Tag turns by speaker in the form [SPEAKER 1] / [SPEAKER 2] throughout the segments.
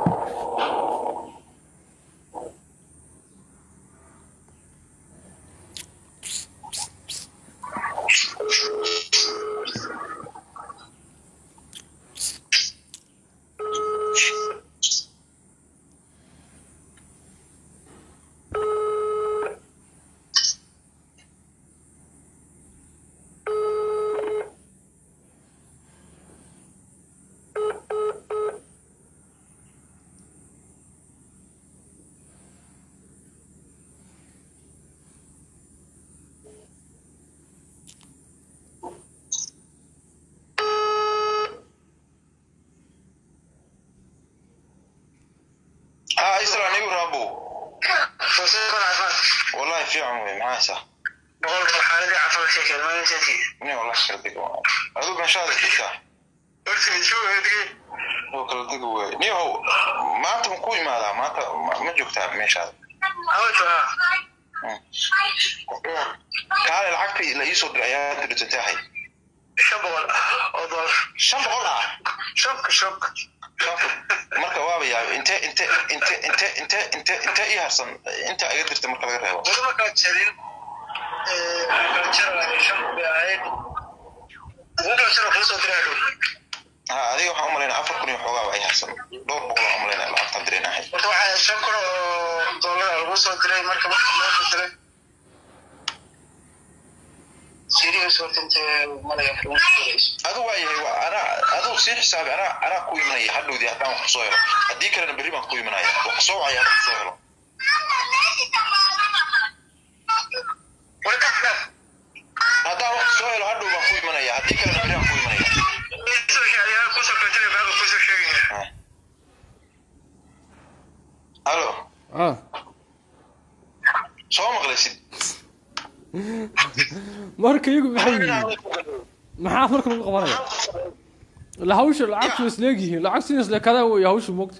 [SPEAKER 1] ها يسرع نيو رابو والله في عمري معاه صح
[SPEAKER 2] boqolka xaaladii cafada sheekeen maalintaasi
[SPEAKER 1] ني والله شردك هذوك ان شاء الله تفتح
[SPEAKER 2] horta soo eegay
[SPEAKER 1] هو كلا دقوا ني هو ما انت مكوي ماذا ما انت ما جوكتا مش هذا
[SPEAKER 2] hawta
[SPEAKER 1] تعال العقد لا يسود الايات اللي تنتهي
[SPEAKER 2] shan boqol oo dolar
[SPEAKER 1] شن بقولها
[SPEAKER 2] shobka shobka
[SPEAKER 1] marka waaba yaabay inte inte inte inte inte inte inte ii harsan inta iga dirta marka laga reebo
[SPEAKER 2] weli markaa jarin kala jaraya shan bay ahayd ugu kala jara kuu soo diraa dhow
[SPEAKER 1] ha adiga waxaan umalaynaa afar kun iyo xoogaaba ay harsan dhowr boqol aan umalaynaa lacagtaan direenahay
[SPEAKER 2] horta waxaa shan kun oo dollar lagu soo diray marka marka loo fasiray serious horta intee malaya lagu soo dirayso
[SPEAKER 1] adu waa yahay waa anaa aduu sii xisaabi anaa anaa ku imanaya hadhowdii haddaan wax kusoo helo haddii kalena berri baan ku imanaya wax soo wacaya haddaan kusoo helo
[SPEAKER 2] wali ka xidhan
[SPEAKER 1] haddaan wax soo helo hadhow baan ku imanaya haddii kalena berri baan ku imanaya
[SPEAKER 2] kusoo sheegaya kusoo kala jiray baaga kusoo sheegaya
[SPEAKER 1] halo
[SPEAKER 3] ah
[SPEAKER 1] soo maqlaysid
[SPEAKER 3] marka iyagu maxay yihiin maxaa marka lagu qabanaya la hawsha lacagtu isleegyihiin lacag sin isleekadaan wey hawsha moogta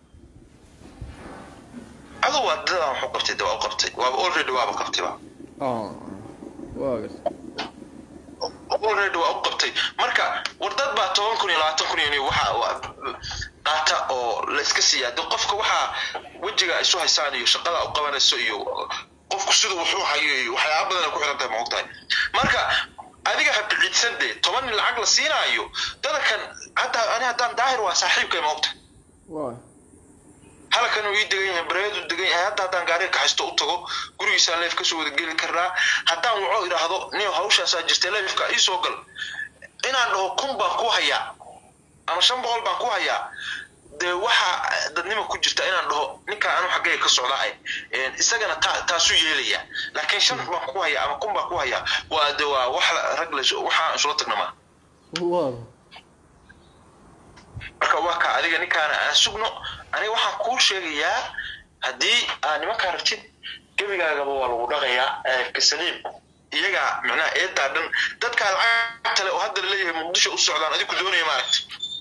[SPEAKER 1] adu waa dadaan waxu qabtay de waa u qabtay waaba already waaba qabtayba
[SPEAKER 3] ah waa gas
[SPEAKER 1] already waa u qabtay marka war dad baa toban kun iyo labaatan kun iyo waxa waa- qaata oo la iska siiyaa de qofka waxaa wejiga isu haysaan iyo shaqada u qabanayso iyo qofku siduu wuxuu hayo iyo waxyaaba badan ay ku xiran tahay ma ogtahay marka adiga ha biciidsan de toban nin lacag la siinaayo dadankan hadda ani haddaan daahir waa saaxiibkay ma ogtahay
[SPEAKER 3] waa
[SPEAKER 1] halkan uu ii degan yahay bareedu degan yahay hadda haddaan gaariga kaxaysto u tago gurigiisaan leef kasoo wada geli karnaa haddaan waco idhaahdo nin hawshaasaa jirtay leefka ii soo gal inaan dhaho kun baan ku hayaa ama shan boqol baan ku hayaa dee waxaa dadnima ku jirta inaan dhaho ninkaan anu xaggayga ka socdaa eh, isagana ta- taasuu yeelaya laakiin shan baan ku hayaa ama kun baan ku hayaa waa de waa wax la- rag la waxaa isula tagna maa
[SPEAKER 3] waa
[SPEAKER 1] marka waa ka adiga ninkaana aan sugno aniga waxaan kuu sheegayaa haddii aa nimankaa rabtid gebigaagaba waa lagu dhaqayaa kasaliim iyagaa macnaha eedaa dhan dadkaa lacagta le oo hadda laleeyahay muqdisho u socdaan adigu doonaya maaragta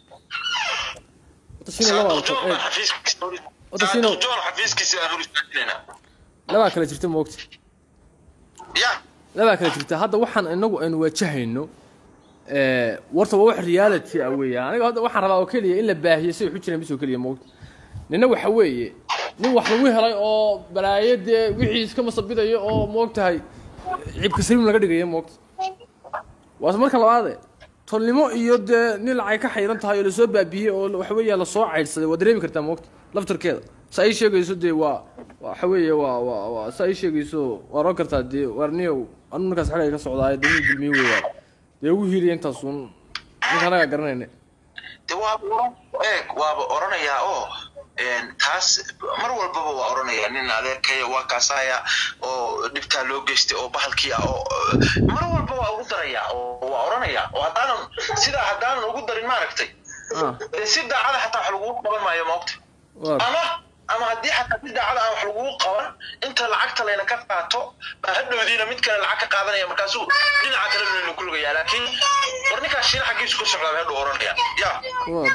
[SPEAKER 3] wata shino laba
[SPEAKER 1] Saadiq John baan
[SPEAKER 3] eh,
[SPEAKER 1] xafiiskiisa hor-
[SPEAKER 3] Wata Shino-
[SPEAKER 1] Saadiq John xafiiskiisa aan hor istaajinaynaa
[SPEAKER 3] labaa kala jirta moogta
[SPEAKER 1] ya
[SPEAKER 3] labaa kala jirta hadda waxaan inagu aynu wajahayno eh, warta waa wax reality ah weeyaan aniga hadda waxaan rabaa oo keliya in la baahiyo si waxu jiraan bis oo keliya moogta nina waxa weeye nin wax lagu helay oo balaayo dee wixii iska masabidayo oo moogtahay cibka saliim laga dhigayo moogta waase marka labaade tolnimo iyo dee nin lacay ka xayran tahay oo lasoo baabiyey oo waxa weeya lasoo caydhsaday waa dareemi kartaa moogta laftarkeeda sa ay sheegayso dee waa waxa weeye waa waa waa sa ay sheegayso waa oran kartaa dee warniyow anu ninkaas xagay ka socdaayo dee wuu dulmiye weeyaan dee ugu hiiliya intaasuun ninka anagaa garanayna
[SPEAKER 1] de waaba oran eeg waaba oranayaa oo een, taas mar walbaba waa oranayaa nin adeerkaya waa kaasaya oo dhibtaa loo geystay oo bahalkii ah oo mar walba waa ugu darayaa oo waa oranayaa oo haddaanan sidaa haddaanan ugu darin maaragtay
[SPEAKER 3] ah
[SPEAKER 1] dee si daacada xataa wax lagugu qaban maayo maogta
[SPEAKER 3] waa
[SPEAKER 1] ama ama haddii xataa si daacada aan wax lagugu qaban inta lacagta layna ka qaato baa hadhowdiina mid kale lacag ka qaadanaya markaasuu dhinaca kale layna ku lugayaa laakiin war ninkaas shiina xaggiisu ku socdaa bay hadhow oranaya ya
[SPEAKER 3] waa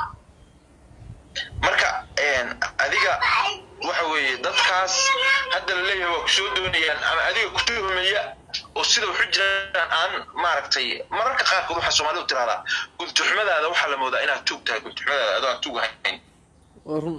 [SPEAKER 1] marka een, adiga waxa weeye dadkaas hadda la leeyahay waa kusoo doonayaan ama adiga ku tuhmaya oo sida waxu jiraan aan maaragtay mararka qaarkood waxaa soomaalidu tirahdaa guntuxumadaada waxaa la moodaa inaad tuug tahay guntuxumadaada adoo aan tuug ahayn
[SPEAKER 3] waa run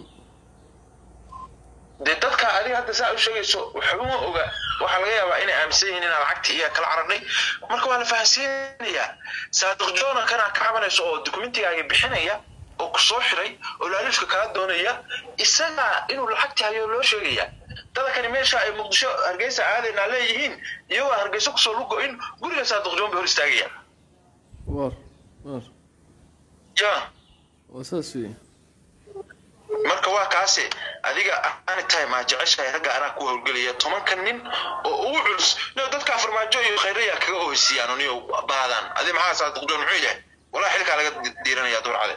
[SPEAKER 1] dee dadka adiga hadda saa u sheegayso waxba ma oga waxaa laga yaabaa inay aaminsan yihiin inaa lacagta iyo kala cararnay marka waa la fahansiinayaa saadiq jona kanaa ka cabanayso oo dukumentigaaga bixinaya oo ku soo xiray oo laalifka kaa doonaya isagaa inuu lacagta hayo loo sheegaya dadakani meesha ay muqdisho hargeysa aadaynaa leeyihiin iyagoo hargeyso kusoo lugo-in guriga saadiq jon bay hor istaagaya
[SPEAKER 3] war war
[SPEAKER 1] ya
[SPEAKER 3] waa saas wey
[SPEAKER 1] marka waa kaase adiga ani time aa jeceshahay ragga anaa ku howlgelaya tobanka nin oo ugu culus no dadka farmaajo iyo khayraya kaga oheysiiyaan niyo baadaan adi maxaa saadiqjoon muxuu yahay walaa xilkaa laga diiranaya durcade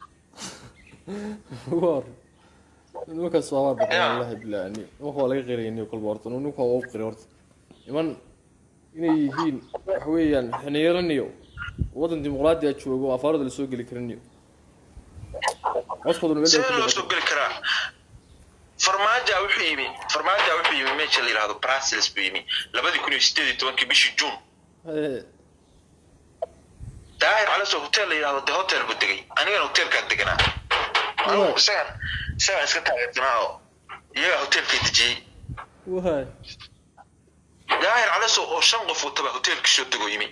[SPEAKER 3] war nimankaas waa waa baqan
[SPEAKER 1] Ya.
[SPEAKER 3] wallahi billahi ni wax waa laga qirayni kolba horta ninka waa u qiray horta niman inay yihiin wax weeyaan xiniiraniyo waddan dimuqraadi a joogo oo afaarada lasoo geli karaniyo codkooduna meel ay
[SPEAKER 1] sidee
[SPEAKER 3] ku
[SPEAKER 1] loo
[SPEAKER 3] dhigato
[SPEAKER 1] soo geli karaa farmaaja wuxuu yimi farmaaja wuxuu yimi meesha la yidhahdo brussels buu yimi labadii kun iyo sideed iyo tobankii bishii june
[SPEAKER 3] Hee,
[SPEAKER 1] daahir calaso hotel la yidhahdo de hotel buu degay anigana hotelkaan deganaa anigu
[SPEAKER 3] Waay.
[SPEAKER 1] isagan isagaan iska taageersanaa oo iyagaa hotelkay dejiyey
[SPEAKER 3] waay
[SPEAKER 1] daahir calaso oo shan qof wataba hotelka soo degoo yimi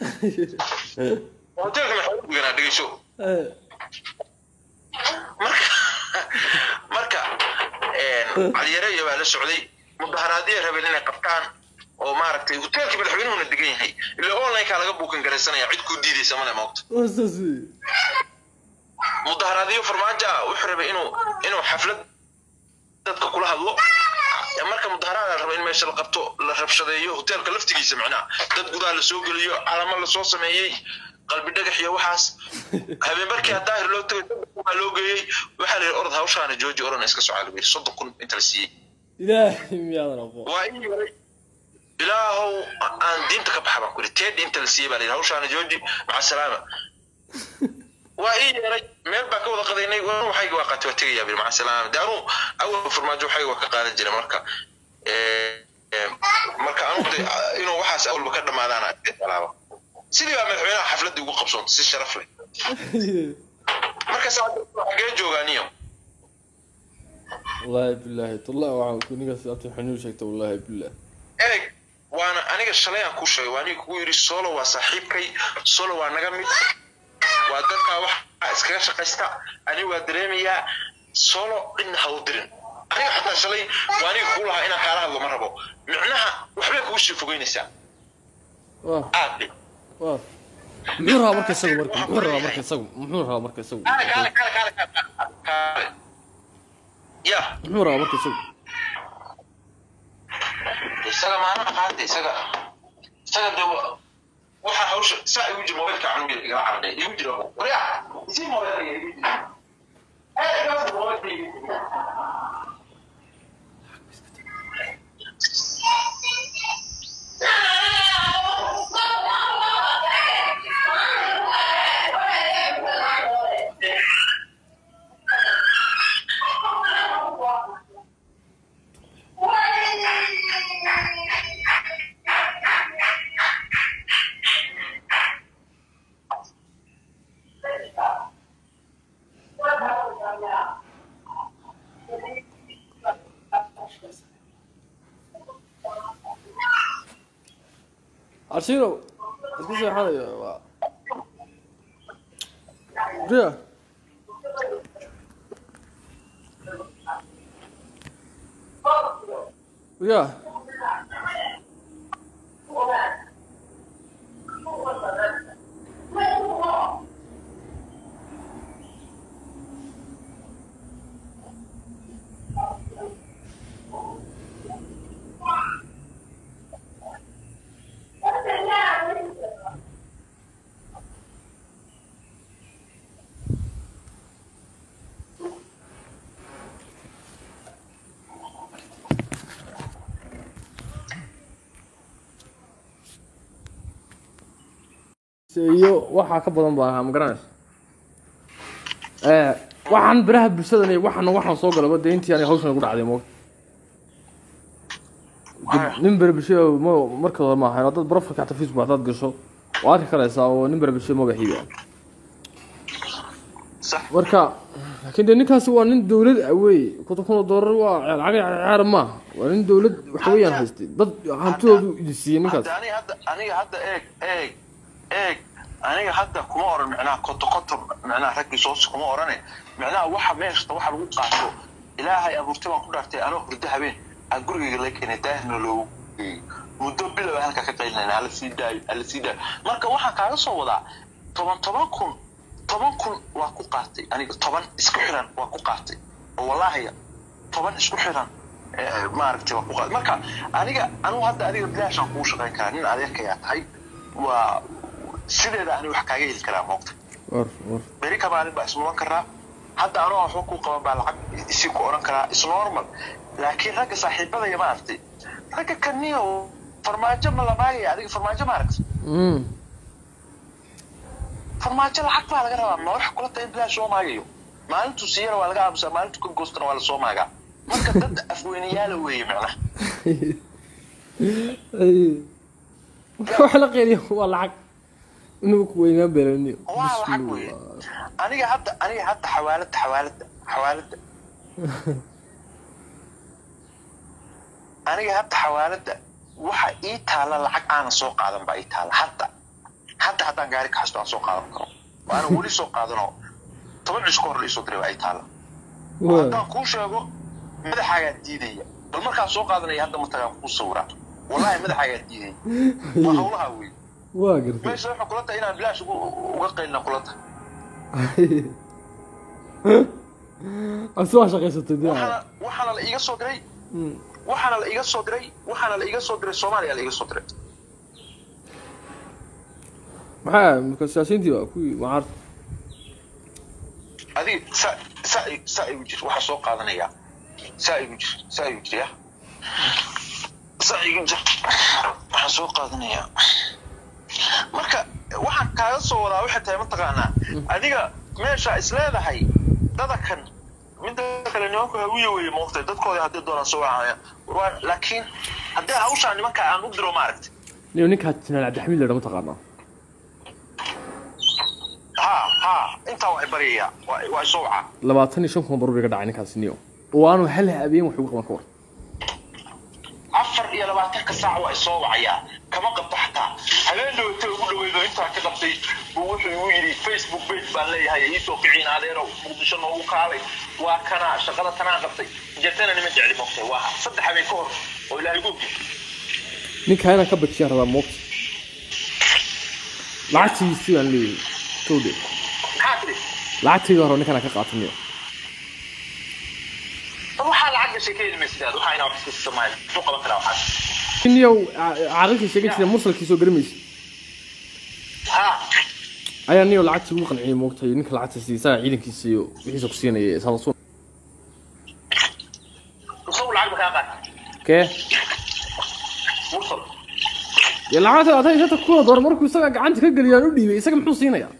[SPEAKER 1] hotelka maxaa u deganaa dhegeyso
[SPEAKER 3] Hee,
[SPEAKER 1] marka marka caliyareeya baa la socday mudaharaadiyay rabeen inay qabtaan oo maaragtay hotelkii madaxweynuhuna degan yahay ila onlineka laga buukan garaysanaya cid kuu diidaysa male moogta
[SPEAKER 3] waa saas wey
[SPEAKER 1] mudaharaadiyo farmaajo ah wuxuu rabay inuu inuu xaflad dadka kula hadlo marka mudaharaada la raba in meesha la qabto la rabshadeeyo hotelka laftigiisa macnaha dad gudaha lasoo geliyo calamo lasoo sameeyey qalbi dhagax iyo waxaas habeen markii daahir loo tagay waa loo geeyey waxaa la yidhi orod hawshaana jooji oran iska socaa lagu yidhi soddon kun inta la siiyey
[SPEAKER 3] ilaahay miyaadan aqoon
[SPEAKER 1] waa ii yeeray ilaahow aan diinta ka baxa baan ku yidhi teedhi inta la siiyey baa la yidhi hawshaana jooji maca salaama waa ii yeeray meel baa ka wada qadaynay anu waxayga waa qaatay waa tegayaa bil maca salaama de anuu awal farmaajo waxayga waa ka qaadan jiray marka eh, eh, marka anu de inuu waxaas awalba ka dhamaadaan alaaba sidii baa madaxweynaha xafladii ugu qabsoontay si sharaf leh marka saa xagee joogaaniyo
[SPEAKER 3] wallaahi billahi tallahi waxaan ku ninkaas abti xanuun sheegta wallaahi billah
[SPEAKER 1] ereg waana aniga shalay aan kuu sheegay waa aniga kugu yidhi solo waa saaxiibkay solo waa naga mid waa dadkaa waxa iskaga shaqaysta aniga waa dareemayaa solo cidna ha u dirin aniga xataa shalay waa aniga kugu lahaa inaan kaala hadlo ma rabo micnaha waxbay kugu sii fogeynaysaa
[SPEAKER 3] waa
[SPEAKER 1] aad dhe
[SPEAKER 3] waa muxuu rabaa marka isagu marka muxuu rabaa marka isagu muxuu rabaa marka isagu
[SPEAKER 1] kaale kaale kaale kaale kaale kaale ya
[SPEAKER 3] muxuu rabaa marka isagu
[SPEAKER 1] isaga maalin qaada isaga isaga de wa- waxa hawsha saa igu jira mobaylka canuga igala carday igu jira warya isii mobaylka igu jira Eh, igaas mobaylka igu jira.
[SPEAKER 3] Arshino, isku seexanayo waa Ria Ria iyo waxaa ka badan baa ahaa ma garanaysa ee waxaan biraha bulshadan iyo waxaan waxaan soo galaba dee intii aanay hawshan ku dhacday moog nin bere bulshada ma marka hore maaha dad profilka xataa facebook hadaad gasho waa arki karaysaa oo nin bere bulshada magaxiiba
[SPEAKER 1] Sax.
[SPEAKER 3] marka laakiin dee ninkaasi waa nin dowlad ah wey konton kun oo doolar waa lacag caar maaha waa nin dowlad waxa weeyaan haystay dad hantidoodu idin siiyey ninkaas
[SPEAKER 1] hadda aniga hadda aniga hadda eeg eeg eeg aniga hadda kuma oran micnaha koto koto micnaha raggii soos kuma orane micnaha waxa meeshta waxa lagu qaato ilaahay abuurtay baan ku dhaartay anoo hurdo habeen aan gurigayga la keenay daahirna loogu geeyey muddo bilow aan halkaa ka qaylinayna hala sii daayo hala sii daayo marka waxaan kaaga soo wadaa toban toban kun toban kun waa ku qaatay aniga toban isku xiran waa ku qaatay oo wallaahi toban isku xiran eh, maaragtay waa ku qaatay marka aniga anugu hadda adiga bilaashaan kugu shaqayn karaa nin adeerkayaa tahay waa sideeda ani wax kaaga heli karaa moogta
[SPEAKER 3] war war
[SPEAKER 1] beri ka maalin baa ismudan karaa hadda anoo waxba kuu qaban baa lacag isii ku oran karaa is normal laakiin ragga saaxiibadaya maaragtay ragga kaniyo farmaajo ma lamaagaya adiga farmaajo maaragtay
[SPEAKER 3] Mm.
[SPEAKER 1] farmaajo lacag baa laga rabaa ma wax kula tahay in bilaash soo maagayo maalintuu siiyana waa laga aamusaa maalintuu ka goostana waa lasoo maagaa marka dad afweynayaala weeye macnaha
[SPEAKER 3] waxa la qeeliyo waa lacag inuu ku weynaan beelaniyo
[SPEAKER 1] waa lacag weeye aniga hadda aniga hadda xawaalada xawaalada xawaalada aniga hadda xawaalada waxa ii taala lacag aanan soo qaadan baa ii taala hadda hadda haddaan gaari ka xasto aan soo qaadan karo oo aanan weli soo qaadanoo toban cisho ka hor la isoo diray baa ii taala oo haddaan kuu sheego madaxaagaa diidaya bal markaan soo qaadanaya hadda matagaan kuu sawiraa wallahi madaxaagaa diidaya waa hawlaha wey
[SPEAKER 3] waa gartay
[SPEAKER 1] meesha waxay kula tahay inaan bilaash ugu- uga qaylina kula tahay
[SPEAKER 3] ase waa shaqaysatay dee
[SPEAKER 1] waxaana waxaana la iiga soo diray waxaana la iiga soo diray waxaana la iiga soo diray soomaaliya la iiga soo diray
[SPEAKER 3] maxaa marka siyaasiyiintii waa kuwii macaarta
[SPEAKER 1] adiga sa sa sa igu jir waxaa soo qaadanaya saa igu jir saa igu jir ya saa igu jir waxaan soo qaadanayaa marka waxaan kaaga soo wadaa waxay tahay mataqaanaa adiga meesha is leedahay dadakan midda kale nimanku hawiye weye moogtay dadkooda haddii doonaan soo wacaya Waa- laakiin haddii hawshaa nimanka aan u diro maaragtay
[SPEAKER 3] niyo ninkaa jinaal cabdixamiid ladha mataqaanaa
[SPEAKER 1] ha ha intaa waa i baryayaa waa waa i soo wacaa
[SPEAKER 3] labaatan iyo shan kun baruur iga dhacay ninkaasi niyo oo aanu hal habeen wax ugu qaban ka war
[SPEAKER 1] afar iyo labaatanka saac waa isoo wacayaa kama qabto xataa habeen dhawata ugu dhaweydo intaa ka qabtay buu wuxuu igu yidhi facebook page baan leeyahay iisoo kiciin adeero muqdisho noogu kaalay waa kana shaqada tanaan qabtay jetana nima jecli moogtay waa saddex habeen ka hor oo ilaahay gu ogyahay
[SPEAKER 3] ninkaa inaan ka bajiyaan rabaa moogta lacagtiisii baan leeyahay towdhe
[SPEAKER 1] maxaa tiri
[SPEAKER 3] lacagtayda hore ninkaan ka qaata niyo
[SPEAKER 1] bal waxaa lacag gashay ka heli maysidaad waxaa inaa wax iska samayn muxuu qaban karaa waxaas
[SPEAKER 3] niyow caaqilkii sheegan jira mursalkii soo garamaysa
[SPEAKER 1] ha
[SPEAKER 3] ayaa niyo lacagtii ugu qanciyay moogtay ninka lacagta siisaa ciidankiisa iyo wixiisa ku siinaya ee saadasun
[SPEAKER 1] isagu lacag ma kaa qaata
[SPEAKER 3] kee
[SPEAKER 1] mursal
[SPEAKER 3] dee lacagta labaatan iyo shanta kun oo doolar markuu isaga gacanta ka geliyaan u dhiibay isaga muxuu siinayaa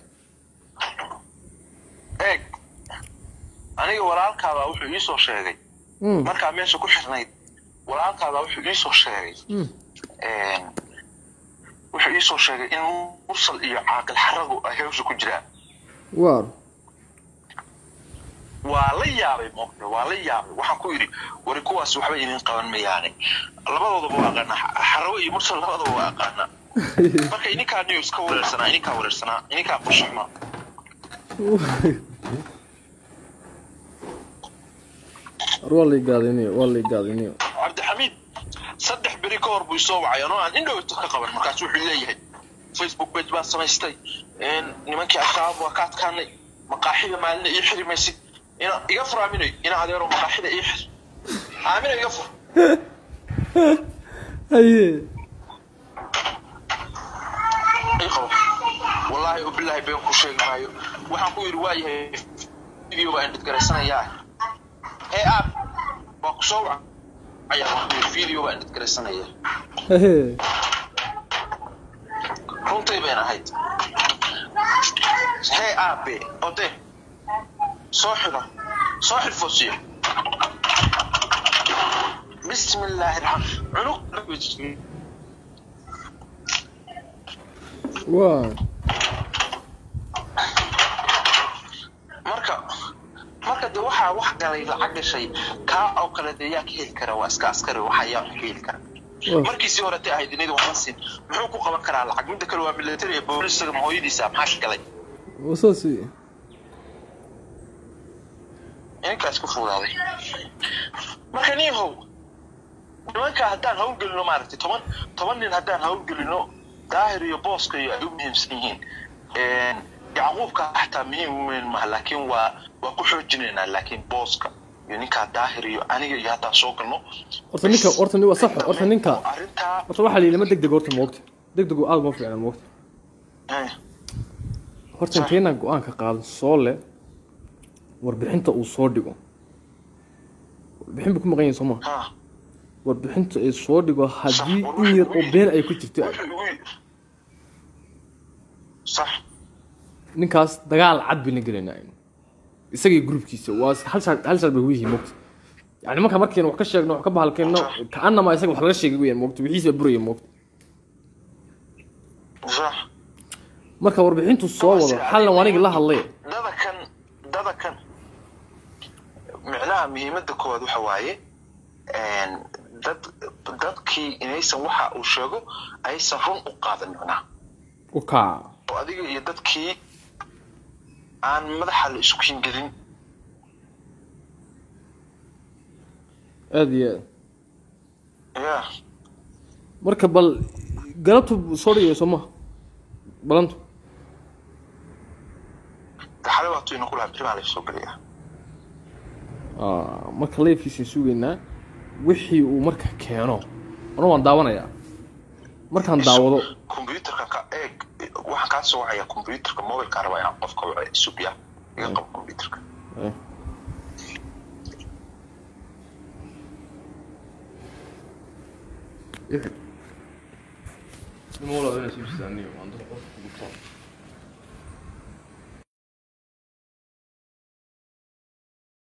[SPEAKER 1] eeg aniga walaalkaabaa wuxuu ii soo sheegay
[SPEAKER 3] Mm,
[SPEAKER 1] markaa meesha ku xirnayd walaalkaabaa wuxuu ii soo sheegay
[SPEAKER 3] mm.
[SPEAKER 1] een, wuxuu ii soo sheegay in mursal iyo caaqil xaragu ay hawsha ku jiraan
[SPEAKER 3] waar
[SPEAKER 1] waa la yaabay moqne waa la yaabay waxaan ku yidhi wari kuwaas waxba idin qaban mayaane labadoodaba waa aqaanaa xarago iyo mursal labadaba waa aqaanaa marka ininkaa news ka wareersanaa ininkaa wareersanaa ininkaa qushuma
[SPEAKER 3] war waa la igaadiniyo waa la igaadiniyo
[SPEAKER 1] cabdixamiid saddex beri ka hor buu isoo wacay anoo aan indhowto ka qaban markaas wuxuu leeyahay facebook page baan samaystay een, nimankii ashabaab waa ka adkaanay maqaaxida maalina ii xiri maysid ina iga fur aaminay ina adeero maqaaxida ii xir aamina iga fur
[SPEAKER 3] haye
[SPEAKER 1] ii qabo wallaahi oo bilaahi been ku sheegi maayo waxaan ku yidhi waayahay video baan dhidgaraysanayaa ee aab waa ku soo waca ayaa waan ku yidhi video baan dhidgaraysanayaa
[SPEAKER 3] haye
[SPEAKER 1] runtay bayn ahayd hee aabe ode soo xidho soo xidhfoosiyo bismi illaahi raxmaan cunug
[SPEAKER 3] waa
[SPEAKER 1] marka marka waxaa wax galay lacag gashay kaa oo kale dee yaa ka heli kara waa iska askari waxa yaa wax ka heli kara markiisii horete ahayd inid waxba siin muxuu ku qaban karaa lacag midda kale waa military ee boolisaga ma hooyadiisa maxaa ka galay
[SPEAKER 3] saas
[SPEAKER 1] ininkaas ku fudaaday marka niyahow nimanka haddaan hawlgelino maaragtay toban toban nin haddaan hawlgelino daahir iyo booska iyo ay u muhiimsan yihiin yacquubka xataa muhiim weyn maha laakiin waa waa ku xoojinaynaa laakiin booska iyo ninkaa daahir iyo aniga iyo haddaan soo galno
[SPEAKER 3] horta ninka horta ni waa sax horta ninka
[SPEAKER 1] arrintaa
[SPEAKER 3] horta waxaa la yidhi ma deg deg horta moogta deg degu aada ma fiicna moogta
[SPEAKER 1] eh,
[SPEAKER 3] horta intaynaan go-aanka qaadan soo le warbixinta uu soo dhigo warbixin buu ku maqan yahay soo ma
[SPEAKER 1] ha
[SPEAKER 3] warbixinta ay soo dhigo haddii in yar oo been ay ku jirto
[SPEAKER 1] wuxuu igu yidhi- sax
[SPEAKER 3] ninkaas dagaal cad bayna gelaynaa isagii gruubkiisa waa hal shaar hal shaar bay ugu yihiin moogta yani marka markiina wax ka sheegno wax ka bahalkeenno kaanama isaga wax laga sheegay weyaan moogta wixiisa buraya moogta
[SPEAKER 1] sax
[SPEAKER 3] marka warbixintu soo wado xalna waa anigii la hadlay
[SPEAKER 1] dada kan dada kan micnaha muhiimadda koowaad waxa waaye een, dad dadkii inaysan waxa uu sheego aysan run u qaadan micnaha
[SPEAKER 3] u kaaca
[SPEAKER 1] oo adiga iyo dadkii aan madaxa la isku hingelin
[SPEAKER 3] aada iyo aad
[SPEAKER 1] ya
[SPEAKER 3] marka bal galabtu soo dhigaya soo maha balantu
[SPEAKER 1] daxale waatu ina kulaha berimaa la soo geliyaa
[SPEAKER 3] Ah, marka leefkiisan sugaynaa wixii uu marka keeno ana waan daawanayaa markaan daawado
[SPEAKER 1] computerka ka eeg waxaan kaa soo wacaya computerka mobilka raba inaan qofka waco sugya iga qabo computerka
[SPEAKER 3] eh. Nima walaal inaa soo jistaaniyo, waan dadka qofka kugu taal.